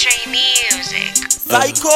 Stray Music. Psycho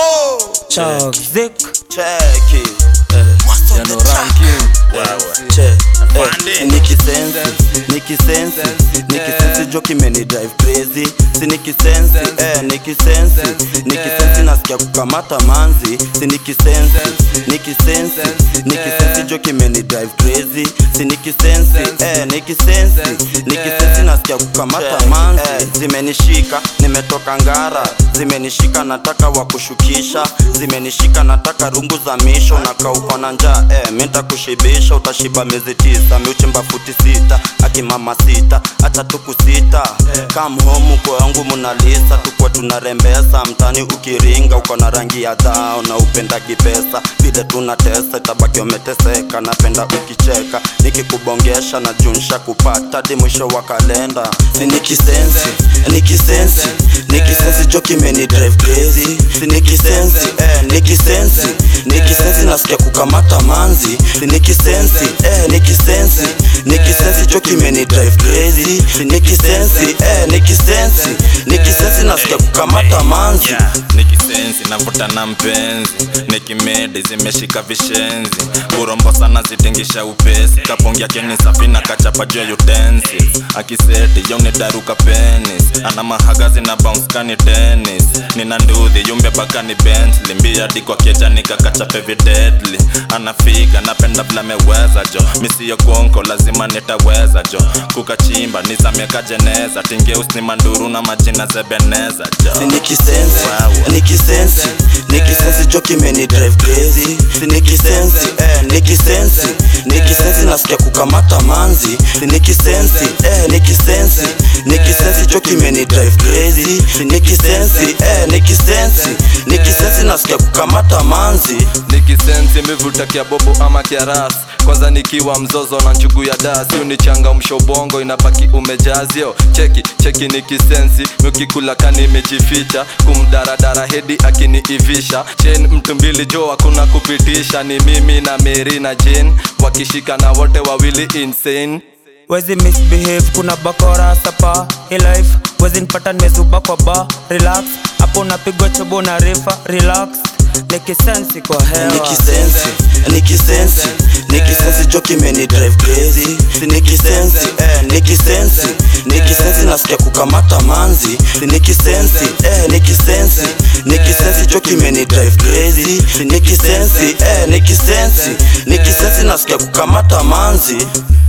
Toxic. Check it eh. Master Yano the track. ranking. Che, eh, Afande. nikisensi nikisensi nikisensi jo kimeni drive crazy si nikisensi eh, nikisensi nikisensi nasikia kukamata manzi si nikisensi nikisensi nikisensi jo kimeni drive crazy si nikisensi eh, nikisensi nikisensi nasikia kukamata manzi eh, zimenishika nimetoka ngara zimenishika nataka wakushukisha zimenishika nataka rungu za misho na kauka na njaa eh, menta kushibisha utashiba miezi tisa miuchimba futi sita akimama sita hata tuku sita kam home kwa yangu munalisa tukwa tunarembesa mtani ukiringa uko na rangi ya dhao na upenda kipesa vile tunatesa itabaki umeteseka napenda ukicheka nikikubongesha na junsha kupata di mwisho wa kalenda si nikisensi nikisensi nikisensi jo kimeni drive crazy si nikisensi eh, nikisensi nikisensi nasikia kukamata manzi si nikisensi eh, nikisensi nikisensi jo kimeni drive crazy si nikisensi eh, nikisensi nikisensi nasikia kukamata manzi Yeah, nikisensi navuta na mpenzi nikimedi zimeshika vishenzi urombo sana zitingisha upesi kapongia keni safi na kachapa juu ya utensi akiseti yoni daruka penis ana mahagazi na bounce kani tennis nina nduthi yumbe bakani bentley mbia dikwa keja nikakachape videdli anafiga napenda vile ameweza jo misiyo konko lazima nitaweza jo kukachimba nizameka jeneza tingeus ni manduru na majina zebeneza jo si nikisensi nikisensi nikisensi jo kimeni drive crazy si nikisensi eh, nikisensi nikisensi nasikia kukamata manzi si nikisensi eh, nikisensi nikisensi jo kimeni drive crazy si nikisensi eh, nikisensi nikisensi nasikia kukamata manzi nikisensi mivuta kia bobo ama kia ras kwanza nikiwa mzozo na njugu ya dasi unichanga mshobongo inabaki umejazio cheki cheki nikisensi mikikula kani imejificha kumdaradara hedi akiniivisha chen mtu mbili jo hakuna kupitisha ni mimi na meri na jen wakishika na wote wawili insane Wezi misbehave kuna bakora sapa Hii life wezi nipata nimezuba kwa ba Relax hapo napigwa chobo na refa Relax nikisensi kwa hewa nikisensi nikisensi nikisensi jo kimeni drive crazy si nikisensi eh, nikisensi nikisensi nasikia kukamata manzi si nikisensi eh, nikisensi nikisensi jo kimeni drive crazy si nikisensi eh, nikisensi nikisensi nasikia kukamata manzi